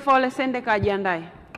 Dr. Ole Sendeka ajiandae.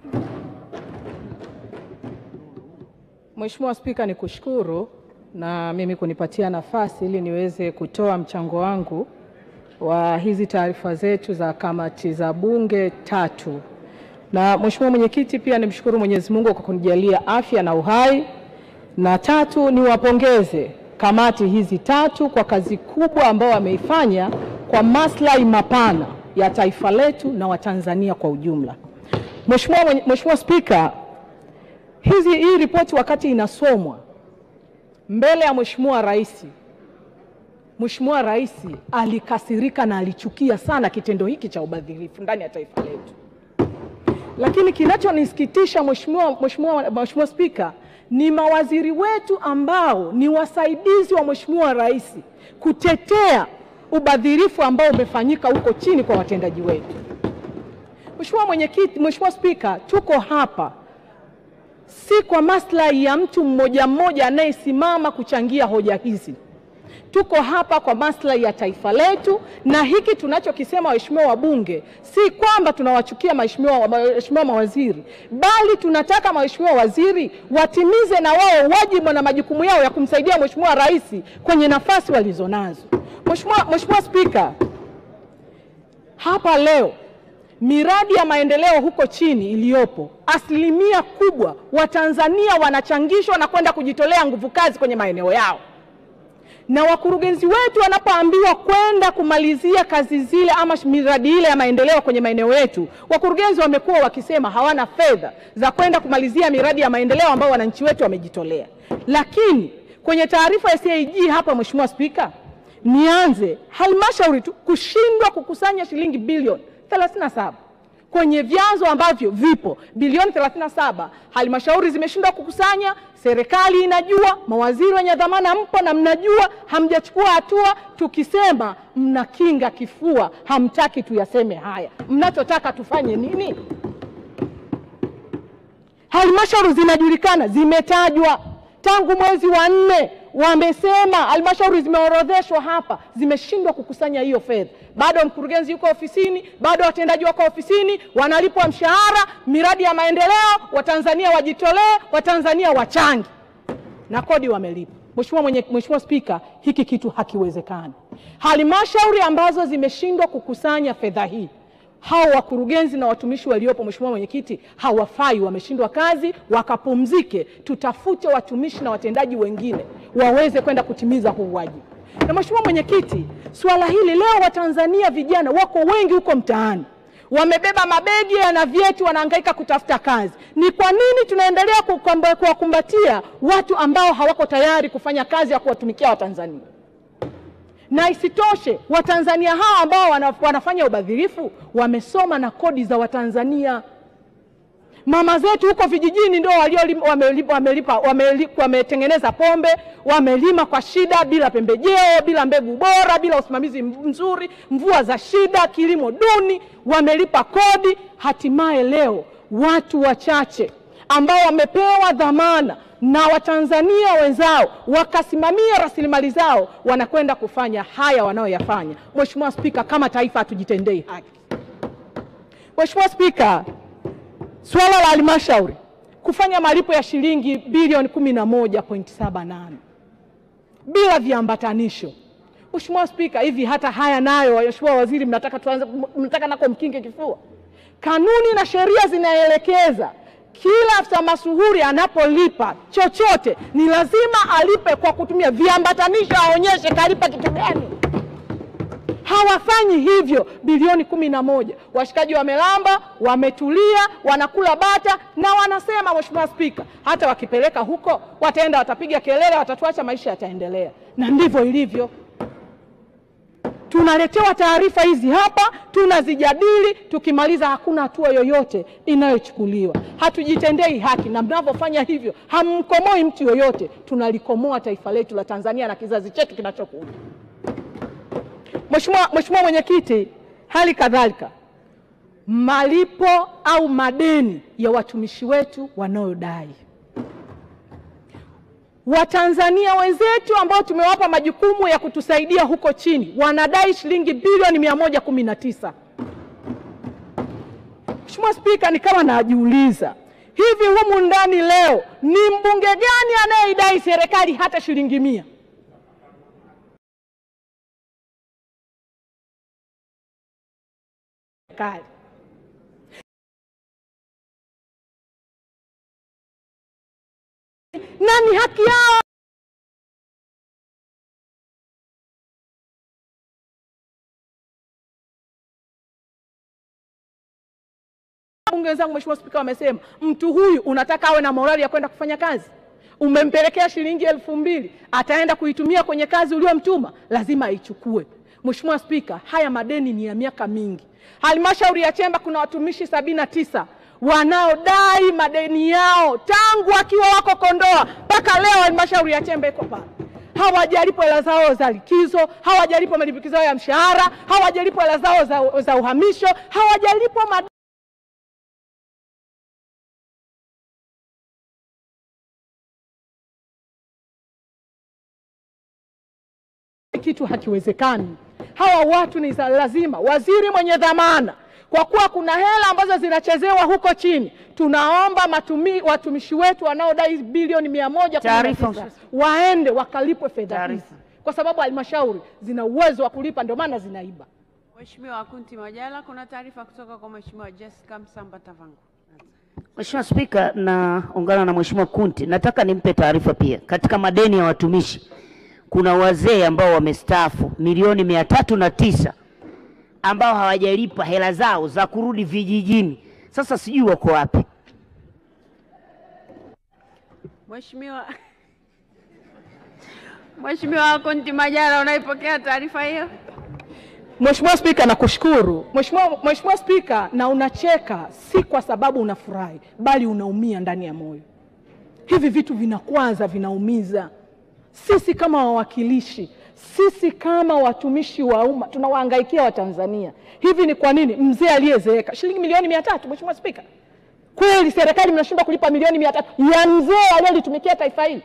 Mheshimiwa Spika, nikushukuru na mimi kunipatia nafasi ili niweze kutoa mchango wangu wa hizi taarifa zetu za kamati za bunge tatu. Na Mheshimiwa Mwenyekiti, pia nimshukuru Mwenyezi Mungu kwa kunijalia afya na uhai, na tatu niwapongeze kamati hizi tatu kwa kazi kubwa ambayo wameifanya kwa maslahi mapana ya taifa letu na Watanzania kwa ujumla. Mheshimiwa mwenye- Mheshimiwa Spika, hizi hii ripoti wakati inasomwa mbele ya Mheshimiwa Rais, Mheshimiwa Rais alikasirika na alichukia sana kitendo hiki cha ubadhirifu ndani ya taifa letu. Lakini kinachonisikitisha Mheshimiwa Mheshimiwa Mheshimiwa Spika ni mawaziri wetu ambao ni wasaidizi wa Mheshimiwa Rais kutetea ubadhirifu ambao umefanyika huko chini kwa watendaji wetu. Mheshimiwa Mwenyekiti, Mheshimiwa Spika, tuko hapa si kwa maslahi ya mtu mmoja mmoja anayesimama kuchangia hoja hizi. Tuko hapa kwa maslahi ya taifa letu, na hiki tunachokisema, waheshimiwa wabunge, si kwamba tunawachukia waheshimiwa waheshimiwa mawaziri, bali tunataka waheshimiwa waziri watimize na wao wajibu na majukumu yao ya kumsaidia Mheshimiwa Rais kwenye nafasi walizonazo. Mheshimiwa Mheshimiwa Spika, hapa leo miradi ya maendeleo huko chini iliyopo, asilimia kubwa Watanzania wanachangishwa na kwenda kujitolea nguvu kazi kwenye maeneo yao, na wakurugenzi wetu wanapoambiwa kwenda kumalizia kazi zile ama miradi ile ya maendeleo kwenye maeneo yetu, wakurugenzi wamekuwa wakisema hawana fedha za kwenda kumalizia miradi ya maendeleo ambayo wananchi wetu wamejitolea. Lakini kwenye taarifa ya CAG hapa, Mheshimiwa Spika, nianze halmashauri tu kushindwa kukusanya shilingi bilioni 37 kwenye vyanzo ambavyo vipo bilioni 37, halmashauri zimeshindwa kukusanya. Serikali inajua, mawaziri wenye dhamana mpo na mnajua, hamjachukua hatua. Tukisema mnakinga kifua, hamtaki tuyaseme haya. Mnachotaka tufanye nini? Halmashauri zinajulikana, zimetajwa tangu mwezi wa nne, wamesema halmashauri zimeorodheshwa hapa, zimeshindwa kukusanya hiyo fedha. Bado mkurugenzi yuko ofisini, bado watendaji wako ofisini, wanalipwa mshahara, miradi ya maendeleo, Watanzania wajitolee, Watanzania wachangi na kodi wamelipa. Mheshimiwa mwenye, Mheshimiwa Spika, hiki kitu hakiwezekani. Halmashauri ambazo zimeshindwa kukusanya fedha hii hao wakurugenzi na watumishi waliopo, Mheshimiwa Mwenyekiti, hawafai, wameshindwa kazi, wakapumzike. Tutafute watumishi na watendaji wengine waweze kwenda kutimiza huu wajibu. Na Mheshimiwa Mwenyekiti, suala hili leo Watanzania vijana wako wengi huko mtaani, wamebeba mabegi yana vyeti, wanahangaika kutafuta kazi. Ni kwa nini tunaendelea kukwamba- kuwakumbatia watu ambao hawako tayari kufanya kazi ya kuwatumikia Watanzania? na isitoshe Watanzania hawa ambao wana- wanafanya ubadhirifu wamesoma na kodi za Watanzania. Mama zetu huko vijijini ndio waliolipa, wamelipa, wamelipa, wamelipa, wametengeneza pombe, wamelima kwa shida, bila pembejeo, bila mbegu bora, bila usimamizi mzuri, mvua za shida, kilimo duni, wamelipa kodi. Hatimaye leo watu wachache ambao wamepewa dhamana na Watanzania wenzao wakasimamia rasilimali zao wanakwenda kufanya haya wanayoyafanya. Mheshimiwa Spika, kama taifa hatujitendei haki. Mheshimiwa Spika, suala la halmashauri kufanya malipo ya shilingi bilioni 11.78 bila viambatanisho. Mheshimiwa Spika, hivi hata haya nayo, Mheshimiwa Waziri, mnataka tuanze, mnataka nako mkinge kifua? Kanuni na sheria zinaelekeza kila afisa masuhuri anapolipa chochote ni lazima alipe kwa kutumia viambatanisho, aonyeshe kalipa kitu gani. Hawafanyi hivyo. Bilioni kumi na moja washikaji wamelamba, wametulia, wanakula bata na wanasema, Mheshimiwa Spika, hata wakipeleka huko wataenda, watapiga kelele, watatuacha, maisha yataendelea. Na ndivyo ilivyo. Tunaletewa taarifa hizi hapa, tunazijadili, tukimaliza hakuna hatua yoyote inayochukuliwa. Hatujitendei haki, na mnavyofanya hivyo hammkomoi mtu yoyote, tunalikomoa taifa letu la Tanzania na kizazi chetu kinachokuja. Mheshimiwa Mheshimiwa Mwenyekiti, hali kadhalika malipo au madeni ya watumishi wetu wanaodai Watanzania wenzetu ambao tumewapa majukumu ya kutusaidia huko chini wanadai shilingi bilioni mia moja kumi na tisa. Mheshimiwa Spika, nikawa najiuliza hivi humu ndani leo ni mbunge gani anayeidai serikali hata shilingi mia? Serikali na ni haki yao. Bunge wenzangu, Mheshimiwa Spika, wamesema mtu huyu unataka awe na morali ya kwenda kufanya kazi. Umempelekea shilingi elfu mbili ataenda kuitumia kwenye kazi uliyomtuma, lazima aichukue. Mheshimiwa Spika, haya madeni ni ya miaka mingi. Halmashauri ya Chemba kuna watumishi sabini na tisa wanaodai madeni yao tangu wakiwa wako Kondoa mpaka leo. Halmashauri ya Chemba iko pale, hawajalipwa hela zao za likizo, hawajalipwa malimbikizo yao ya mshahara, hawajalipwa hela zao za, za uhamisho, hawajalipwa madeni kitu hakiwezekani. Hawa watu ni za lazima. Waziri mwenye dhamana, kwa kuwa kuna hela ambazo zinachezewa huko chini, tunaomba matumi, watumishi wetu wanaodai bilioni mia moja kumi na Taarifa. tisa waende wakalipwe fedha hizi, Taarifa. kwa sababu halmashauri zina uwezo wa kulipa, ndio maana zinaiba. Mheshimiwa Kunti Majala, kuna taarifa kutoka kwa Mheshimiwa Jessica Msamba Tavangu. Mheshimiwa Spika, naungana na Mheshimiwa Kunti. Nataka nimpe taarifa pia, katika madeni ya watumishi kuna wazee ambao wamestaafu milioni mia tatu na tisa ambao hawajalipa hela zao za kurudi vijijini. Sasa sijui wako wapi. Mheshimiwa Mheshimiwa Kunti Majala, unaipokea taarifa hiyo? Mheshimiwa Spika, nakushukuru. Mheshimiwa Mheshimiwa Spika, na unacheka si kwa sababu unafurahi, bali unaumia ndani ya moyo. Hivi vitu vinakwaza, vinaumiza. Sisi kama wawakilishi, sisi kama watumishi wa umma tunawahangaikia Watanzania. Hivi ni kwa nini mzee aliyezeeka shilingi milioni mia tatu? Mheshimiwa Spika, kweli serikali mnashindwa kulipa milioni mia tatu ya mzee aliyelitumikia taifa hili?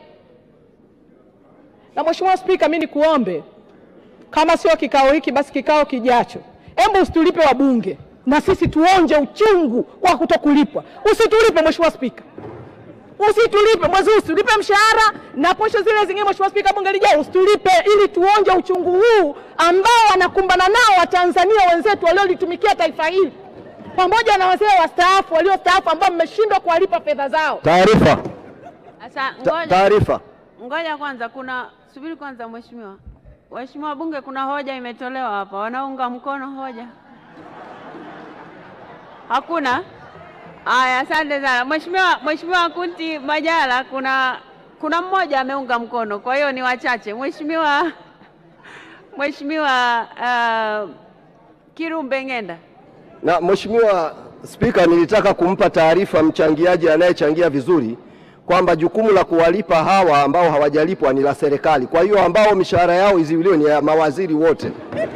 Na Mheshimiwa Spika, mimi nikuombe kama sio kikao hiki basi kikao kijacho, hebu usitulipe wabunge na sisi tuonje uchungu wa kutokulipwa. Usitulipe Mheshimiwa Spika, usitulipe mwezi huu, usitulipe mshahara na posho zile zingine. Mheshimiwa Spika, bunge lijao usitulipe, ili tuonje uchungu huu ambao wanakumbana nao Watanzania wenzetu waliolitumikia taifa hili, pamoja na wazee wastaafu waliostaafu ambao mmeshindwa kuwalipa fedha zao. Taarifa. Sasa Ta- ngoja, Taarifa. ngoja kwanza, kuna subiri kwanza, mheshimiwa. Mheshimiwa Bunge, kuna hoja imetolewa hapa, wanaunga mkono hoja? Hakuna? Aya, asante sana Mheshimiwa. Mheshimiwa Kunti Majala, kuna kuna mmoja ameunga mkono, kwa hiyo ni wachache. Mheshimiwa Mheshimiwa uh, Kirumbe Ng'enda. Na Mheshimiwa Spika, nilitaka kumpa taarifa mchangiaji anayechangia vizuri kwamba jukumu la kuwalipa hawa ambao hawajalipwa ni la serikali. Kwa hiyo ambao mishahara yao iziwiliwe ni ya mawaziri wote.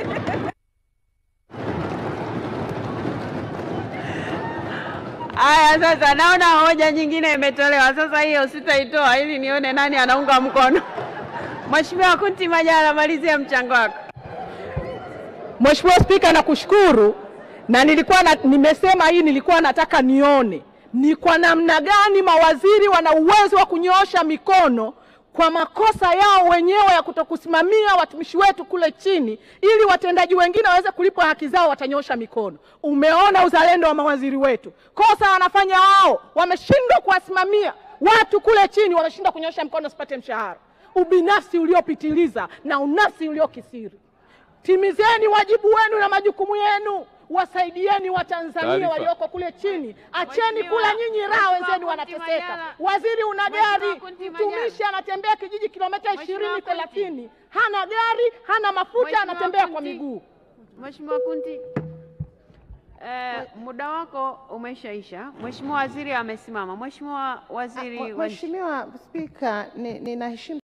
Aya, sasa naona hoja nyingine imetolewa. Sasa hiyo sitaitoa ili nione nani anaunga mkono. Mheshimiwa Kunti Majala, malizia mchango wako. Mheshimiwa Spika, nakushukuru na nilikuwa na, nimesema hii nilikuwa nataka nione ni kwa namna gani mawaziri wana uwezo wa kunyoosha mikono kwa makosa yao wenyewe ya kutokusimamia watumishi wetu kule chini, ili watendaji wengine waweze kulipwa haki zao, watanyoosha mikono. Umeona uzalendo wa mawaziri wetu, kosa wanafanya wao, wameshindwa kuwasimamia watu kule chini, wameshindwa kunyoosha mkono wasipate mshahara. Ubinafsi uliopitiliza na unafsi uliokisiri. Timizeni wajibu wenu na majukumu yenu, wasaidieni Watanzania Taarifa. walioko kule chini. Acheni Mheshimiwa- kula nyinyi raha, Mheshimiwa wenzenu Kunti wanateseka. Majala. Waziri una Mheshimiwa gari, Kunti Majala. mtumishi anatembea kijiji kilomita Mheshimiwa ishirini Kunti. thelathini, hana gari, hana mafuta, Mheshimiwa anatembea kwa Kunti. miguu. Mheshimiwa Kunti, eh, muda wako umeshaisha. Mheshimiwa Waziri amesimama. Mheshimiwa Waziri wa Nchi. Mheshimiwa Spika, ni- ninaheshimu